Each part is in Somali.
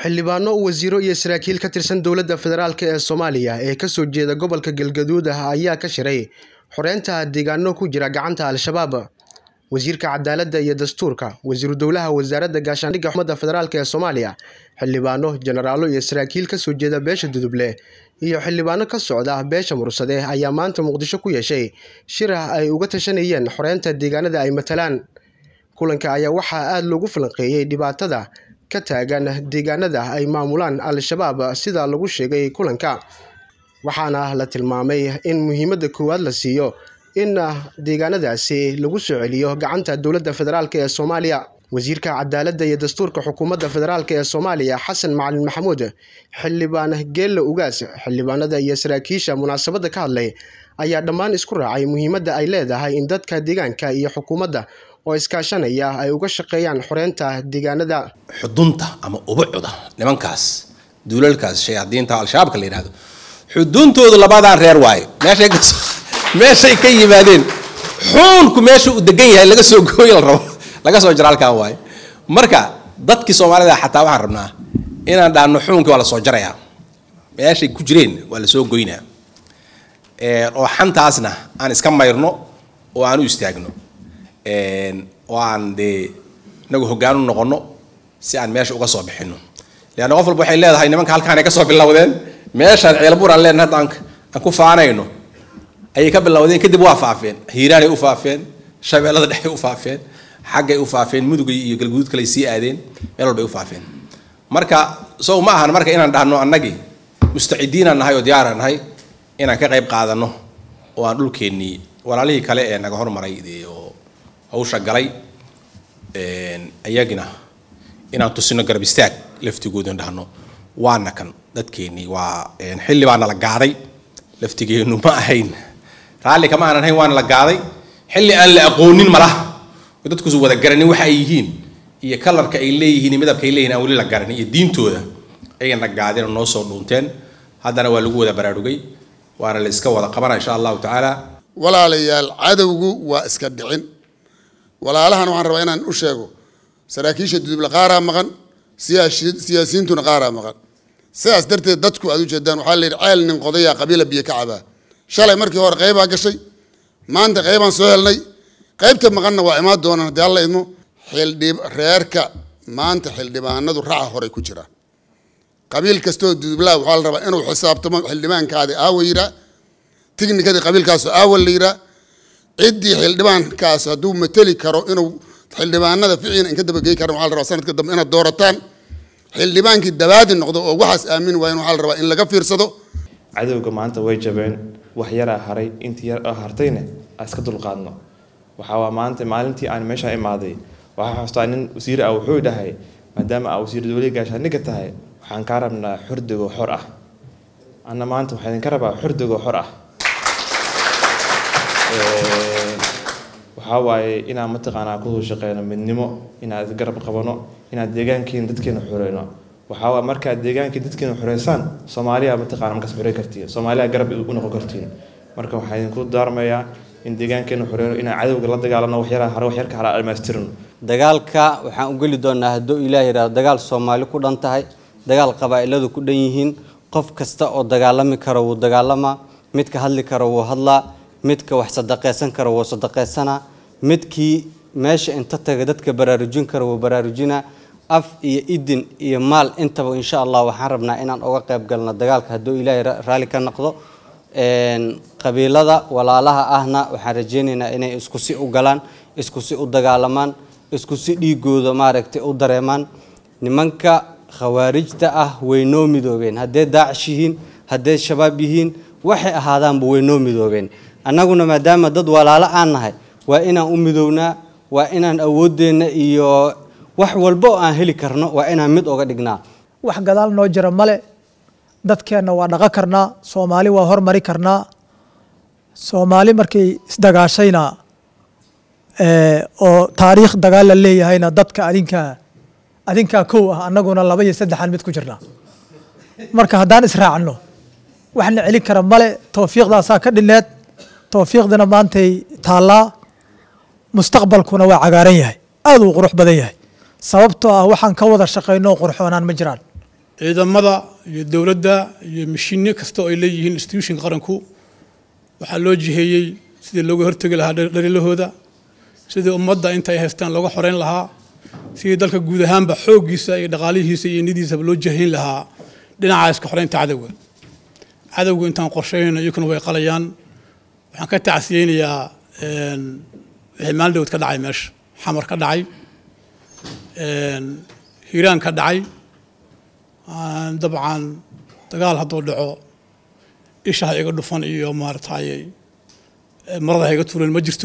xildhibaano wasiiro iyo saraakiil ka tirsan dowladda federaalk ee soomaaliya ee kasoo jeeda gobolka galgaduud ah ayaa ka shiray xoreynta deegaano ku jira gacanta al-shabaab wasiirka cadaaladda iyo dastuurka wasiiru dowlaha wasaaradda gaashaandhigga xukuumadda federaalk ee soomaaliya xildhibaano jenaraalo iyo saraakiil kasoo jeeda beesha duduble iyo xildhibaano ka socda beesha mursade ayaa maanta muqdisho ku yeeshay shir ah ay uga tashanayeen xoreynta deegaanada ay matalaan kulanka ayaa waxaa aada loogu falanqeeyey dhibaatada ka taagan deegaanada ay maamulaan al-shabaab sida lagu sheegay kulanka waxaana la tilmaamay in muhiimadda koowaad la siiyo in deegaanadaasi lagu soo celiyo gacanta dowladda federaalk ee soomaaliya wasiirka cadaaladda iyo dastuurka xukuumadda federaalk ee soomaaliya xasan macalin maxamuud xildhibaan geelle ugaas xildhibaanada iyo saraakiisha munaasabadda ka hadlay ayaa dhammaan isku raacay muhiimadda ay leedahay in dadka deegaanka iyo xukuumadda oo iskaashanaya ay uga shaqeeyaan xoreynta deegaanada xudunta ama ubucuda nimankaas duulalkaas shayaadiinta al-shabaabka la yidhahdo xuduntoodu labadan reer waayo meeshay ka meeshay ka yimaadeen xuunku meesha uu degan yahay laga soo gooyo la rabo laga soo jaro halkan waayo marka dadkii soomaalida xataa waxaan rabnaa inaan dhaano xuunkii waa la soo jarayaa meeshay ku jireen waa la soo goynaa oo xantaasna aan iska mayrno oo aan u istaagno oo aan dee inagu hoggaan u noqono si aan meesha uga soo bixino leanna qof walba waxay leedahay nimanka halkaanay kasoo bilowdeen meeshaan ceelbuur aan leenahay hadda aan ku faanayno ayay ka bilowdeen kadib waa faafeen hiiraanay u faafeen shabeellada dhexay u faafeen xaggay u faafeen mudugay iyo galguduud kaley sii aadeen meel walbay u faafeen marka sow ma ahan marka inaan dhahno annagii mustacidiinaan nahay oo diyaaraan nahay inaan ka qayb qaadano oo aan dhulkeennii walaalihii kale ee naga hormaray oo hawsha galay ayagina inaan tusino garab istaag laftigoodan dhahno waana kan dadkeennii waa xilli baana la gaaday laftigeenu ma ahayn raalli kama aanan ahayn waana la gaaday xilli aan la aqoonin malaha oo dadkuusu wada garanin waxa ay yihiin iyo kalarka ay leeyihiin iyo midabka ay leeyihin aan weli la garanin iyo diintooda ayagana gaadeen oo noo soo dhuunteen haddana waa lagu wada baraarugay waana la iska wada qabana insha allahu tacaala walaalayaal cadowgu waa iska dhicin walaalahan waxaan rabaa inaan u sheego saraakiisha duduble qaaraa maqan siyaasiyiintuna qaaraa maqan sidaas darteed dadku aad ujeedaan waxaa la yidhi ceel nin qodayaa qabiila biyo ka cabaa shalay markii hore qaybaa gashay maanta qaybaan soo helnay qaybta maqanna waa imaan doonaan haddii alla idmo xildhib reerka maanta xildhibaanadu raca horey ku jiraan qabiil kastoo dudublaa waxaa la rabaa inuu xisaabtamo xildhibaankaadi aawa yiraa tignikadii qabiilkaas aawa la yiraa ciddii xildhibaankaas hadduu mateli karo inuu xildhibaanada ficiina in ka dabagey karan waxaa la rabaa sanadka dambe inaad doorataan xildhibaankii dabaadi noqdo oo waxaas aamin waayan waxaa la rabaa in laga fiirsado cadowga maanta way jabeen wax yaraa haray intii yar oo hartayna aan iska dulqaadno waxaa waa maanta maalintii aan meesha imaaday waxaa xustaa nin wasiir ah wuxuu dhahay maadaama aa wasiir dowliya gaashaandhigga tahay waxaan kaa rabnaa xordigoo xor ah anna maanta waxaa idinka rabaa xordigoo xor ah waxaa waaye inaan mataqaanaa kusoo shaqeyno midnimo inaan isgarab qabano inaan deegaankeena dadkeena xoreyno waxaa waa markaad deegaankii dadkeena xoreysaan soomaaliya mataqaana markaas xorey kartiin soomaaliya garab u noqon kartiin marka waxaa idinku daarmayaa in deegaankeena xoreyno inaan cadowga la dagaalano waxyaraa hare waxyarka hara dhammaystirno dagaalka waxaan u geli doonaa hadduu ilaah yidhahdo dagaal soomaali ku dhan tahay dagaal qabaa'iladu ku dhan yihiin qof kasta oo dagaalami karo wuu dagaalamaa midka hadli karo wuu hadlaa midka wax sadaqaysan karo wuu sadaqaysanaa midkii meesha inta taga dadka baraarujin karo wuu baraarujinaa af iyo idin iyo maal intaba insha allah waxaan rabnaa inaan uga qayb galno dagaalka hadduu ilaahay raalli ka noqdo qabiilada walaalaha ahna waxaan rajeynaynaa inay isku si u galaan isku si u dagaalamaan isku si dhiigooda maaragtay u dareemaan nimanka khawaarijta ah way noo midoobeen haddee daacish yihiin haddee shabaab yihiin waxay ahaadaanba way noo midoobeen annaguna maadaama dad walaalo aan nahay waa inaan u midownaa waa inaan awooddeenna iyo wax walba oo aan heli karno waa inaan mid oga dhignaa wax gadaal noo jira male dadkeenna waa dhaqan karnaa soomaali waa hormari karnaa soomaali markay isdagaashayna oo taariikh dagaal la leeyahayna dadka adinkaa adinkaa kow ah annaguna laba iyo saddexaan mid ku jirnaa marka haddaan israacno waxna celin kara male towfiiqdaasaa ka dhineed towfiiqdina maantay taallaa mustaqbalkuna waa cagaaran yahay aad uu qurux badan yahay sababtoo ah waxaan ka wada shaqayno qurxoonaan ma jiraan ciidamada iyo dowladda iyo mashiinno kasta oo ay leeyihiin institution qaranku waxaa loo jiheeyey sidii looga hortegi lahaa dharilahooda sidii ummadda inta ay haystaan looga xoreyn lahaa sidii dalka guud ahaanba xooggiisa iyo dhaqaalihiisa iyo nidiisaba loo jahayn lahaa dhinaca iska xoreynta cadowga cadowgu intaan qorsheynayno iyakuna way qalayaan waxaan ka tacsiyeynayaa wixii maalin dhowd ka dhacay meesha xamar ka dhacay hiiraan ka dhacay dabcan dagaal hadduu dhaco isha ha iga dhufan iyo maaragtay marada ha iga tuuran ma jirto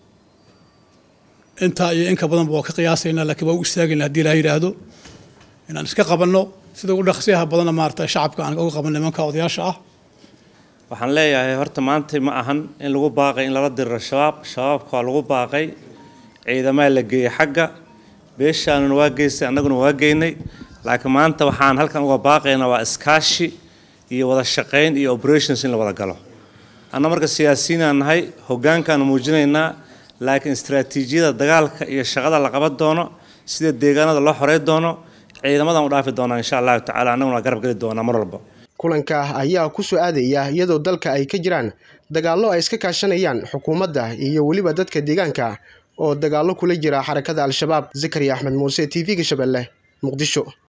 intaa iyo inka badanba waa ka qiyaasaynaa laakiin waa u istaagayna haddii ilaha yidhaahdo inaan iska qabanno sida ugu dhaqsiyaha badanna maaragtay shacabka aan uga qaban nimanka odayaasha ah waxaan leeyahay horta maanta ma ahan in lagu baaqay in lala diriro shabaab shabaabka waa lagu baaqay ciidamaa la geeyey xagga beeshaanuna waa geystay annaguna waa geynay laakiin maanta waxaan halkan uga baaqaynaa waa iskaashi iyo wada shaqayn iyo operations in la wada galo anna marka siyaasiyiinaan nahay hoggaankaanu muujinaynaa laakiin istaraatiijiyada dagaalka iyo shaqada la qaban doono sida deegaanada loo xorey doono ciidamadan u dhaafi doonaa insha allahu tacala annaguna waa garab geli doonaa mar walba kulanka ayaa ku soo aadaya iyadoo dalka ay ka jiraan dagaallo ay iska kaashanayaan xukuumadda iyo weliba dadka deegaanka oo dagaallo kula jira xarakada al-shabaab zakariya axmed muuse t v-ga shabeelle muqdisho